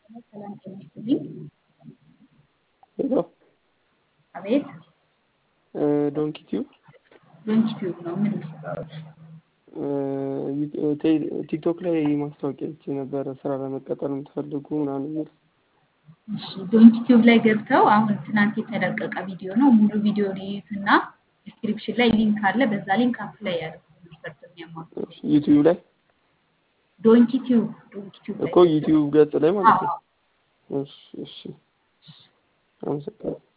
ሰላም ጤና ይስጥልኝ። ሄሎ አቤት ዶንኪ ቲዩብ ዶንኪ ቲዩብ ነው። ምን ልስራዎች? ቲክቶክ ላይ ማስታወቂያ አይቼ ነበረ ስራ ለመቀጠር የምትፈልጉ ምናምን የሚል እሺ ዶንኪ ቲዩብ ላይ ገብተው አሁን ትናንት የተለቀቀ ቪዲዮ ነው። ሙሉ ቪዲዮ ሊዩትና ዲስክሪፕሽን ላይ ሊንክ አለ። በዛ ሊንክ አፕላይ ያደርጉ መስፈርት የሚያሟሉ ዩቲዩብ ላይ ዶንኪ ቲዩብ ዶንኪ ቲዩብ ላይ እኮ ዩቲዩብ ገጽ ላይ ማለት ነው። አዎ። እሺ እሺ አመሰግናለሁ።